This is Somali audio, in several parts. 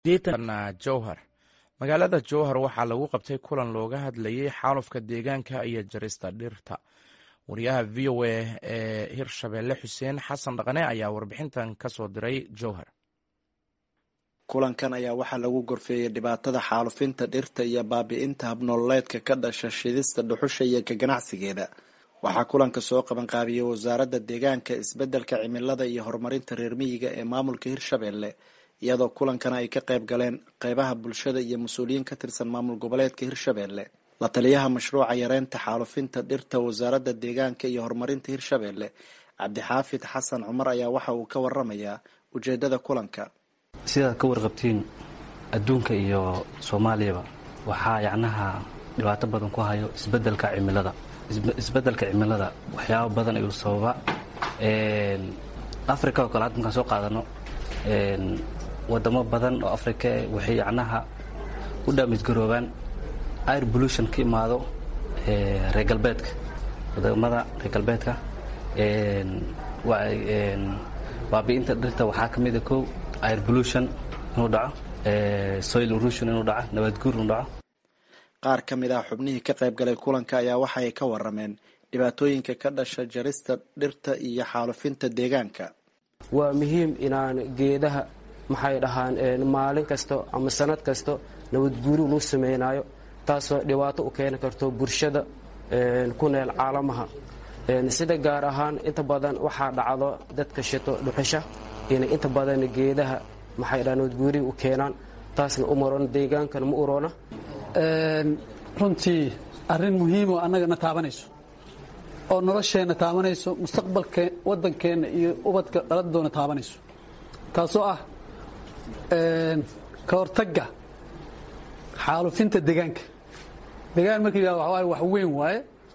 jowhar magaalada jowhar waxaa lagu qabtay kulan looga hadlayay xaalufka deegaanka iyo jarista dhirta wariyaha v o a ee hirshabeelle xuseen xasan dhaqane ayaa warbixintan kasoo diray jowhar kulankan ayaa waxaa lagu gorfeeyey dhibaatada xaalufinta dhirta iyo baabi'inta habnoololeedka ka dhasha shidista dhuxusha iyo ka ganacsigeeda waxaa kulanka soo qabanqaabiyey wasaaradda deegaanka isbeddelka cimilada iyo horumarinta reer miyiga ee maamulka hirshabeelle iyadoo kulankana ay ka qayb galeen qeybaha bulshada iyo mas-uuliyiin ka tirsan maamul goboleedka hirshabeelle la taliyaha mashruuca yareynta xaalufinta dhirta wasaaradda deegaanka iyo horumarinta hirshabeelle cabdixaafid xasan cumar ayaa waxa uu ka waramayaa ujeedada kulanka sidaad ka warqabtiin adduunka iyo soomaaliyaba waxaa yacnaha dhibaato badan ku hayo isbedelka cimilada isbedelka cimilada waxyaaba badan ayuu sababa africa oo kale hadda markaan soo qaadano wadamo badan oo africa waxay yacnaha u dhaamisgaroobaan air pollution ka imaado reer galbeedka wadamada reer galbeedka baabi'inta dhirta waxaa ka mid a kow air pollution inuu dhaco soil erosion inuu dhaco nabaadguur inuu dhaco qaar ka mid ah xubnihii ka qayb galay kulanka ayaa waxa ay ka warameen dhibaatooyinka ka dhasha jarista dhirta iyo xaalufinta deegaanka waa muhiim inaan geedaha maxay dhahaan maalin kasto ama sanad kasto nabadguuri luu samaynayo taasoo dhibaato u keeni karto bulshada ku neel caalamaha sida gaar ahaan inta badan waxaa dhacdo dadka shito dhuxusha inay inta badan geedaha maxay dhahaan nabadguuriga u keenaan taasna u maroona deegaankana ma uroona runtii arrin muhiimoo annagana taabanayso oo nolosheenna taabanayso mustaqbalka waddankeenna iyo ubadka dhaladoona taabanayso taasoo ah ka hortagga xaalufinta deegaanka deegaan marka yidhahdo waxa waaye wax weyn waaye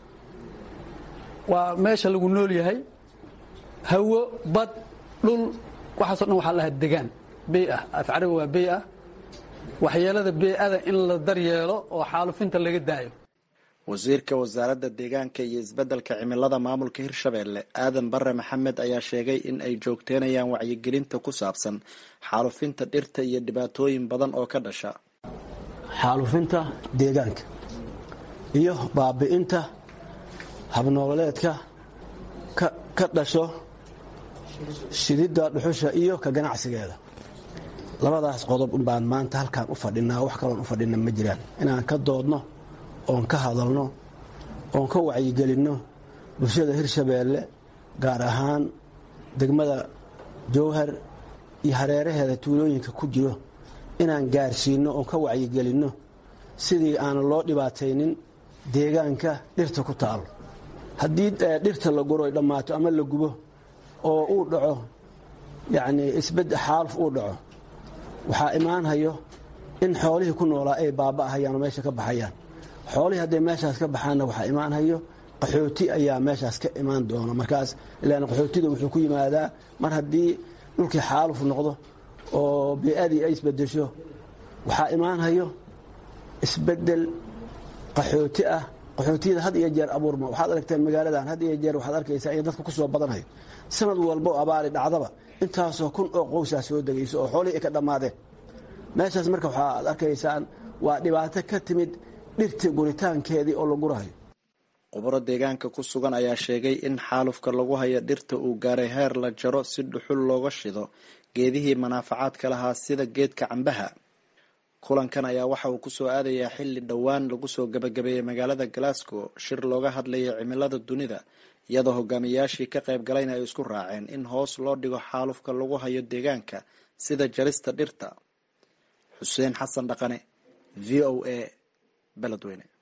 waa meesha lagu nool yahay hawo bad dhul waxaaso dhan waxaa lahaa degaan bey ah af carabi waa bey ah waxyeelada bey-ada in la daryeelo oo xaalufinta laga daayo wasiirka wasaaradda deegaanka iyo isbeddelka cimilada maamulka hirshabeelle aadan bare maxamed ayaa sheegay in ay joogteynayaan wacyigelinta ku saabsan xaalufinta dhirta iyo dhibaatooyin badan oo ka dhasha xaalufinta deegaanka iyo baabi'inta habnooleedka ka dhasho shididda dhuxusha iyo ka ganacsigeeda labadaas qodob unbaan maanta halkaan u fadhinaa wax kaloon u fadhina ma jiraan inaan ka doodno oon ka hadalno oon ka wacyigelinno bulshada hirshabeelle gaar ahaan degmada jowhar iyo hareeraheeda tuulooyinka ku jiro inaan gaarsiinno oon ka wacyigelinno sidii aanan loo dhibaataynin deegaanka dhirta ku taalo haddii dhirta la guro ay dhammaato ama la gubo oo uu dhaco yacnii isbed xaaluf uu dhaco waxaa imaanhayo in xoolihii ku noolaa ay baaba'ahayaan oo meesha ka baxayaan xoolihii hadday meeshaas ka baxaanna waxaa imaanhayo qaxooti ayaa meeshaas ka imaan doona markaas ilaan qaxootiga wuxuu ku yimaadaa mar haddii dhulkii xaaluf noqdo oo bey-adii ay isbedesho waxaa imaanhayo isbedel qaxooti ah qaxootiyada had iyo jeer abuurma waxaad aragteen magaaladan had iyo jeer waxaad arkaysaa in dadka ku soo badanhayo sanad walbo abaari dhacdaba intaasoo kun oo qowsaa soo degayso oo xoolihii ay ka dhammaadeen meeshaas marka waxaad arkaysaan waa dhibaato ka timid dhirta guritaankeedii oo la gurahayo khuburo deegaanka ku sugan ayaa sheegay in xaalufka lagu hayo dhirta uu gaaray heer la jaro si dhuxul looga shido geedihii manaafacaadka lahaa sida geedka cambaha kulankan ayaa waxa uu kusoo aadayaa xilli dhowaan lagu soo gabagabeeyey magaalada glasgow shir looga hadlayay cimilada dunida iyadoo hogaamiyayaashii ka qayb galayna ay isku raaceen in hoos loo dhigo xaalufka lagu hayo deegaanka sida jarista dhirta xuseen xasan dhaqane v o a beledweyne